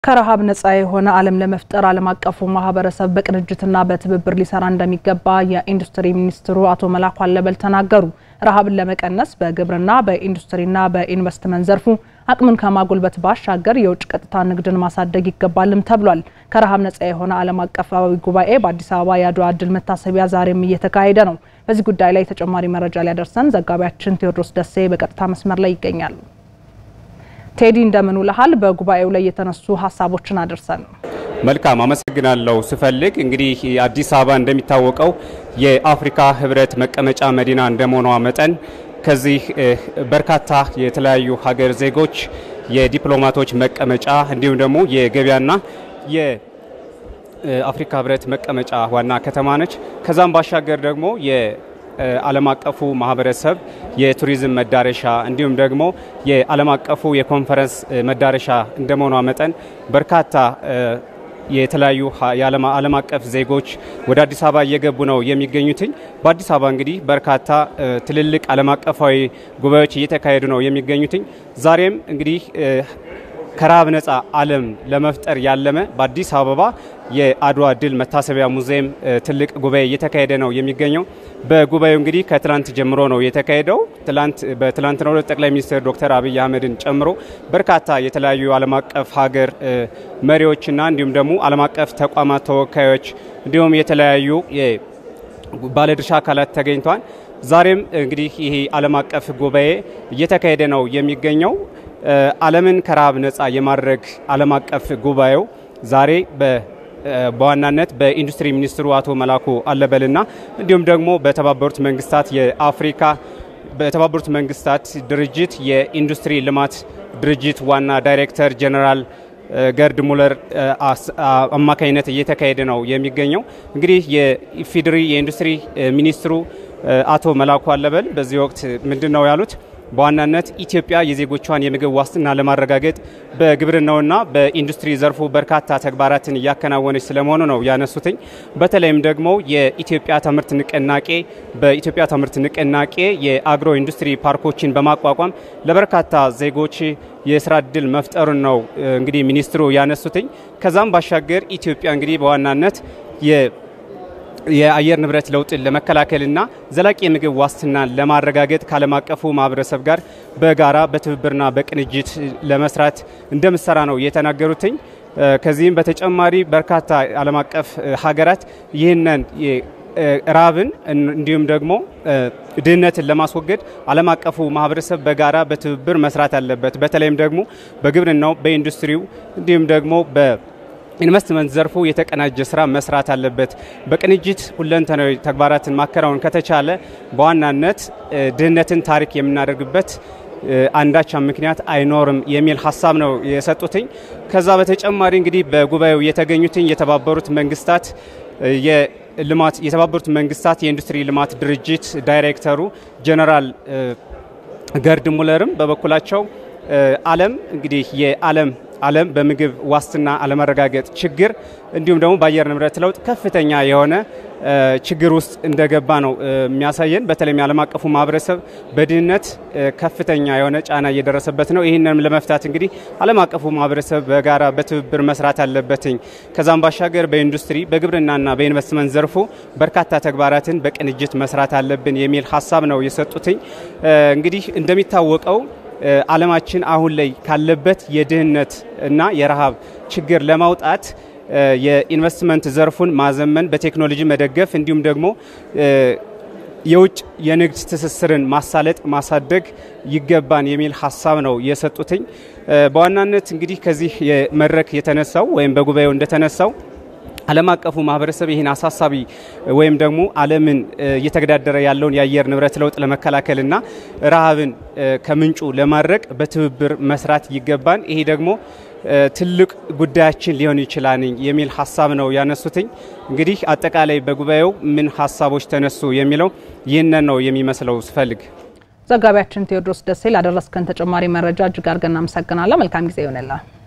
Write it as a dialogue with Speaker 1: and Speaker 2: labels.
Speaker 1: ከረሃብ ነጻ የሆነ ዓለም ለመፍጠር ዓለም አቀፉ ማህበረሰብ በቅንጅትና በትብብር ሊሰራ እንደሚገባ የኢንዱስትሪ ሚኒስትሩ አቶ መላኩ አለበል ተናገሩ። ረሃብን ለመቀነስ በግብርና በኢንዱስትሪና በኢንቨስትመንት ዘርፉ አቅምን ከማጎልበት ባሻገር የውጭ ቀጥታ ንግድን ማሳደግ ይገባልም ተብሏል። ከረሃብ ነጻ የሆነ ዓለም አቀፋዊ ጉባኤ በአዲስ አበባ የአድዋ ድል መታሰቢያ ዛሬም እየተካሄደ ነው። በዚህ ጉዳይ ላይ ተጨማሪ መረጃ ሊያደርሰን ዘጋቢያችን ቴዎድሮስ ደሴ በቀጥታ መስመር ላይ ይገኛሉ። ቴዲ እንደምን ውለሃል? በጉባኤው ላይ የተነሱ ሀሳቦችን አድርሰን።
Speaker 2: መልካም አመሰግናለሁ። ስፈልግ እንግዲህ አዲስ አበባ እንደሚታወቀው የአፍሪካ ሕብረት መቀመጫ መዲና እንደመሆኗ መጠን ከዚህ በርካታ የተለያዩ ሀገር ዜጎች የዲፕሎማቶች መቀመጫ እንዲሁም ደግሞ የገበያና የአፍሪካ ሕብረት መቀመጫ ዋና ከተማ ነች። ከዛም ባሻገር ደግሞ ዓለም አቀፉ ማህበረሰብ የቱሪዝም መዳረሻ እንዲሁም ደግሞ የዓለም አቀፉ የኮንፈረንስ መዳረሻ እንደመሆኗ መጠን በርካታ የተለያዩ ዓለም አቀፍ ዜጎች ወደ አዲስ አበባ እየገቡ ነው የሚገኙትኝ። በአዲስ አበባ እንግዲህ በርካታ ትልልቅ ዓለም አቀፋዊ ጉባኤዎች እየተካሄዱ ነው የሚገኙትኝ። ዛሬም እንግዲህ ከረሃብ ነጻ ዓለም ለመፍጠር ያለመ በአዲስ አበባ የአድዋ ድል መታሰቢያ ሙዚየም ትልቅ ጉባኤ እየተካሄደ ነው የሚገኘው። በጉባኤው እንግዲህ ከትላንት ጀምሮ ነው የተካሄደው። ትላንት በትላንትናው ዕለት ጠቅላይ ሚኒስትር ዶክተር አብይ አህመድን ጨምሮ በርካታ የተለያዩ ዓለም አቀፍ ሀገር መሪዎችና እንዲሁም ደግሞ ዓለም አቀፍ ተቋማት ተወካዮች እንዲሁም የተለያዩ ባለድርሻ አካላት ተገኝተዋል። ዛሬም እንግዲህ ይሄ ዓለም አቀፍ ጉባኤ እየተካሄደ ነው የሚገኘው። ዓለምን ከረሃብ ነጻ የማድረግ ዓለም አቀፍ ጉባኤው ዛሬ በዋናነት በኢንዱስትሪ ሚኒስትሩ አቶ መላኩ አለበልና እንዲሁም ደግሞ በተባበሩት መንግስታት የአፍሪካ በተባበሩት መንግስታት ድርጅት የኢንዱስትሪ ልማት ድርጅት ዋና ዳይሬክተር ጀነራል ገርድ ሙለር አማካኝነት እየተካሄደ ነው የሚገኘው። እንግዲህ የኢፌዴሪ የኢንዱስትሪ ሚኒስትሩ አቶ መላኩ አለበል በዚህ ወቅት ምንድን ነው ያሉት? በዋናነት ኢትዮጵያ የዜጎቿን የምግብ ዋስትና ለማረጋገጥ በግብርናውና በኢንዱስትሪ ዘርፉ በርካታ ተግባራትን እያከናወነች ስለመሆኑ ነው ያነሱትኝ። በተለይም ደግሞ የኢትዮጵያ ትምህርት ንቅናቄ በኢትዮጵያ ትምህርት ንቅናቄ የአግሮ ኢንዱስትሪ ፓርኮችን በማቋቋም ለበርካታ ዜጎች የስራ እድል መፍጠሩን ነው እንግዲህ ሚኒስትሩ ያነሱትኝ። ከዛም ባሻገር ኢትዮጵያ እንግዲህ በዋናነት የአየር ንብረት ለውጥን ለመከላከልና ዘላቂ የምግብ ዋስትናን ለማረጋገጥ ከዓለም አቀፉ ማህበረሰብ ጋር በጋራ በትብብርና በቅንጅት ለመስራት እንደምሰራ ነው የተናገሩትኝ። ከዚህም በተጨማሪ በርካታ ዓለም አቀፍ ሀገራት ይህንን ራብን እንዲሁም ደግሞ ድህነትን ለማስወገድ ዓለም አቀፉ ማህበረሰብ በጋራ በትብብር መስራት አለበት። በተለይም ደግሞ በግብርናው፣ በኢንዱስትሪው እንዲሁም ደግሞ በ ኢንቨስትመንት ዘርፉ የተቀናጀ ስራ መስራት አለበት። በቅንጅት ሁለንተናዊ ተግባራትን ማከናወን ከተቻለ በዋናነት ድህነትን ታሪክ የምናደርግበት አንዳች ምክንያት አይኖርም የሚል ሀሳብ ነው የሰጡትኝ። ከዛ በተጨማሪ እንግዲህ በጉባኤው የተገኙትኝ የተባበሩት መንግስታት የልማት የተባበሩት መንግስታት የኢንዱስትሪ ልማት ድርጅት ዳይሬክተሩ ጀነራል ገርድ ሙለርም በበኩላቸው ዓለም እንግዲህ የዓለም ዓለም በምግብ ዋስትና አለመረጋገጥ ችግር እንዲሁም ደግሞ በአየር ንብረት ለውጥ ከፍተኛ የሆነ ችግር ውስጥ እንደገባ ነው የሚያሳየን። በተለይም የዓለም አቀፉ ማህበረሰብ በድህነት ከፍተኛ የሆነ ጫና እየደረሰበት ነው። ይህንንም ለመፍታት እንግዲህ ዓለም አቀፉ ማህበረሰብ በጋራ በትብብር መስራት አለበትኝ። ከዛም ባሻገር በኢንዱስትሪ በግብርናና በኢንቨስትመንት ዘርፉ በርካታ ተግባራትን በቅንጅት መስራት አለብን የሚል ሀሳብ ነው የሰጡትኝ። እንግዲህ እንደሚታወቀው ዓለማችን አሁን ላይ ካለበት የድህነት እና የረሃብ ችግር ለማውጣት የኢንቨስትመንት ዘርፉን ማዘመን፣ በቴክኖሎጂ መደገፍ እንዲሁም ደግሞ የውጭ የንግድ ትስስርን ማሳለጥ ማሳደግ ይገባን የሚል ሀሳብ ነው የሰጡትኝ። በዋናነት እንግዲህ ከዚህ መድረክ የተነሳው ወይም በጉባኤው እንደተነሳው ዓለም አቀፉ ማህበረሰብ ይህን አሳሳቢ ወይም ደግሞ ዓለምን እየተገዳደረ ያለውን የአየር ንብረት ለውጥ ለመከላከልና ረሃብን ከምንጩ ለማድረቅ በትብብር መስራት ይገባን። ይሄ ደግሞ ትልቅ ጉዳያችን ሊሆን ይችላል የሚል ሀሳብ ነው ያነሱትኝ። እንግዲህ አጠቃላይ በጉባኤው ምን ሀሳቦች ተነሱ የሚለው ይህንን ነው የሚመስለው። ስፈልግ
Speaker 1: ዘጋቢያችን ቴዎድሮስ ደሴ ላደረስከን ተጨማሪ መረጃ እጅግ አድርገን እናመሰግናለን። መልካም ጊዜ ይሆንላል።